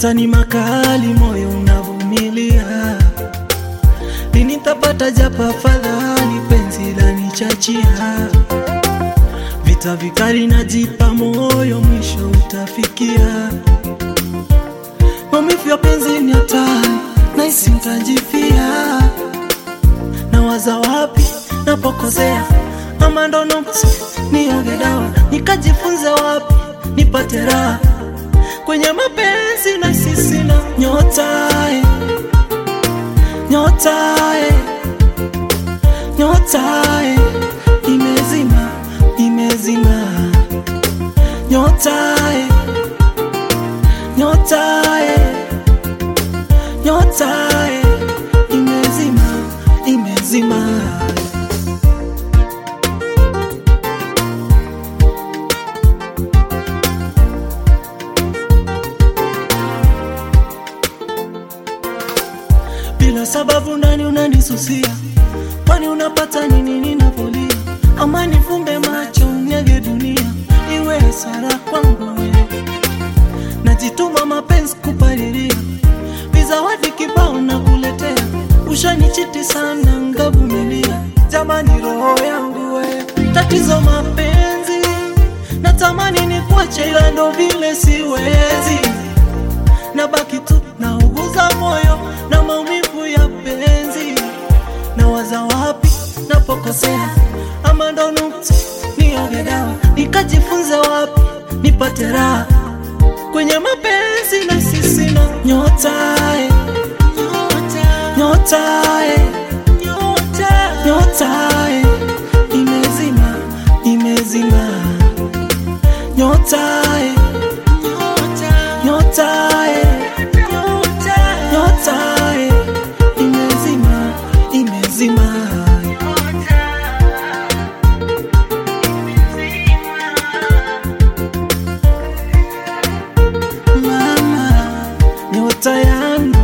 Nyota ni makali, moyo unavumilia. Lini tapata japo afadhali, penzi lanichachia. Vita vikali najipa moyo, mwisho utafikia. Maumivu ya penzi ni hatari, nahisi nitajifia. Nawaza wapi napokosea, ama ndo nuksi nioge dawa, nikajifunze wapi nipate raha kwenye mapenzi na sisi na nyota eh, nyota eh, nyota eh, imezima imezima nyota eh, nyota eh, nyota eh, imezima imezima bila sababu ndani unanisusia, kwani unapata nini ninapolia? Ama nifumbe macho nyage dunia iwe hasara kwangu wewe. Najituma mapenzi kupalilia, vizawadi kibao na kuletea, ushanichiti sana ngavumilia. Jamani, roho yangu we, tatizo mapenzi, natamani nikuache ila ndo vile siwezi nabaki tu nauguza moyo na maumivu ya penzi, nawaza wapi napokosea, ama ndo nuksi nioge dawa, nikajifunze wapi nipate raha kwenye mapenzi na sisi na nyota eh, nyota eh, nyota eh, imezima imezima nyota eh, nyota eh, nyota eh, imezima imezima mama nyota yangu